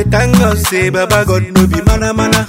thank God say Baba God no be mana mana.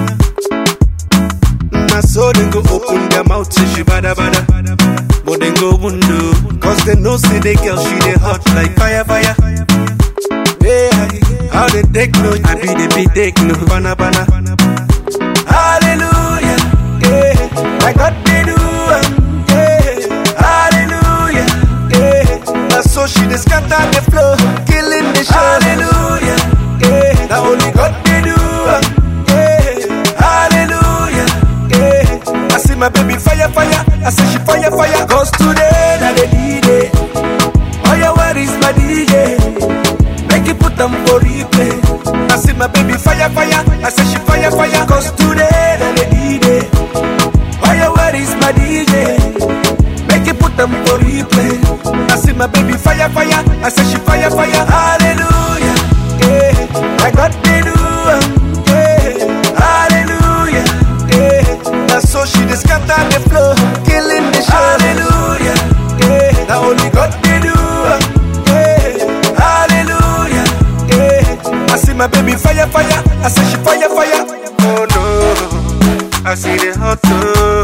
Na so dem go open their mouth say she bada bada. But dem go window, cause they know say the girl she dey hot like fire fire. Yeah, how they take no, I be the be take no, bana bana. Hallelujah, yeah, like God they do, am, yeah. Hallelujah, yeah. Now so she dey scatter the floor, killing the show. Hallelujah, yeah. Now only God they do, am, yeah. Hallelujah, yeah. I see my baby fire fire, I say she fire fire. Cause today na the D-Day. Oh yeah, where is my DJ? Make you put them for replay. I see my baby fire, fire. I say she fire, fire. Cause today, na the D-Day. Oh yeah, where is my DJ? Make you put them for replay. I see my baby fire, fire. I say she fire, fire. Hallelujah. Yeah. I got the do. am, Yeah. Hallelujah. Yeah. Now so she dey scatter the floor, killing the show. Hallelujah. Yeah. Now only God they do. am, Yeah. Hallelujah. Yeah. I see my baby fire, fire. I say she fire, fire. Oh no. I see the hot too.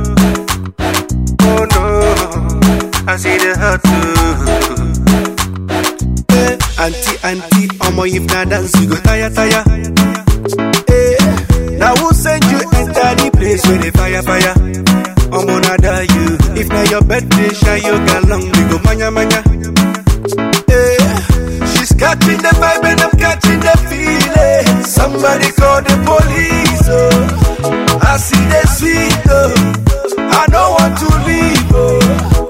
Oh no. I see the hot too. Eh, auntie, auntie, omo if na dance you go tire, tire. Eh, now who send you enter the place where the fire, fire? Omo na da you. If na your birthday, shy you long, we go manya, manya. Eh, she's catching the vibe and I'm catching the feeling. Somebody call the police, oh. I see the sweet, oh. I don't want to leave, oh.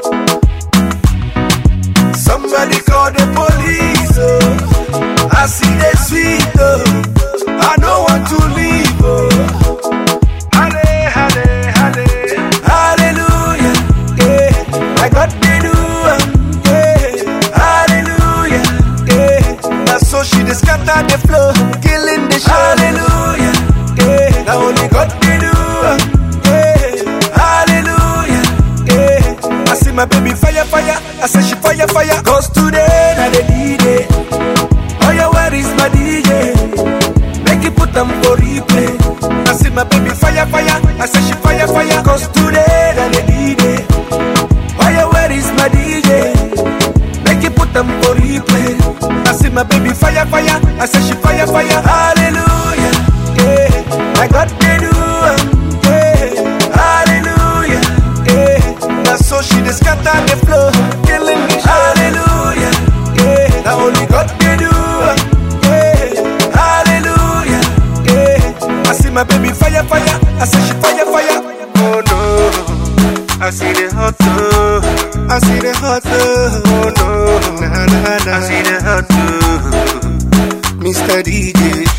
Somebody call the police, oh. I see the sweet, oh. I don't want to leave, oh. Halle, halle, halle. Hallelujah, yeah. I got the do, am, yeah. Hallelujah, yeah. Now so she dey scatter the floor, killing the show. Hallelujah, yeah. Now only God they do, am, yeah. Hallelujah, yeah. I see my baby fire, fire. I say she fire, fire. Cause today, na the D-Day. Oh yeah, where is my DJ? Make you put them for replay. I see my baby fire, fire. I say she fire, fire. Cause today, na the D-Day. Oh yeah, where is my DJ? Make you put them for replay. I see my baby fire, fire. I say she fire, fire. Hallelujah, yeah. I got the do, am, yeah. Hallelujah, yeah. Now so she dey scatter the floor, killing me. Hallelujah, yeah. Now only God they do, am, yeah. Hallelujah, yeah. I see my baby fire, fire. I say she fire, fire. Oh no, I see the hot too. I see the hot too. Oh no, nah, nah, nah. I see the hot too. Mr. DJ.